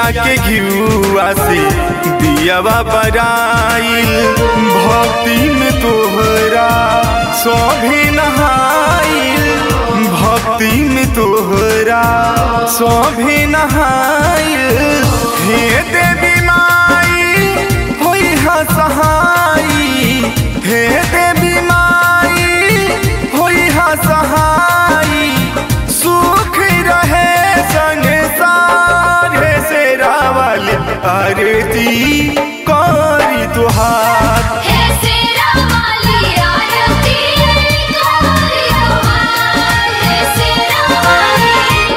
के घियुआ से दियावा बराइल भक्ति में तोहरा सभी नहाइल भक्ति में तोहरा सभी नहाइल हे देवी माई होई हा सहाई हे देवी माई होई हा सहाई सुख रहे संसार से रावल आरती करी तुहार हे सेरा वाली आरती कोरी तुम्हार हे सेरा वाली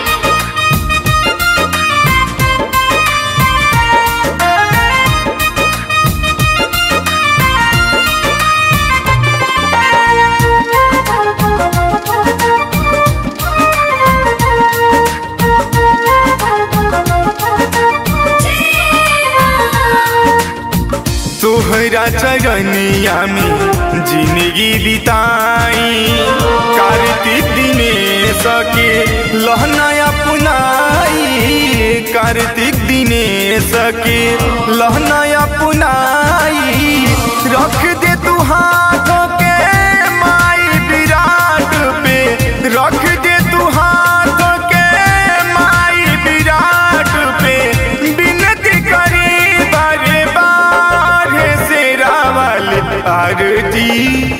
तोहरा चरनिया में जिंदगी बिताई कार्तिक दिनेश के लहनाया पुनाई कार्तिक दिनेश के लहनाया पुनाई रख दे तू हाथों के माई विराट पे रख दे तू हाथों के माई विराट पे बिनती करी बारे बार से रावल आरती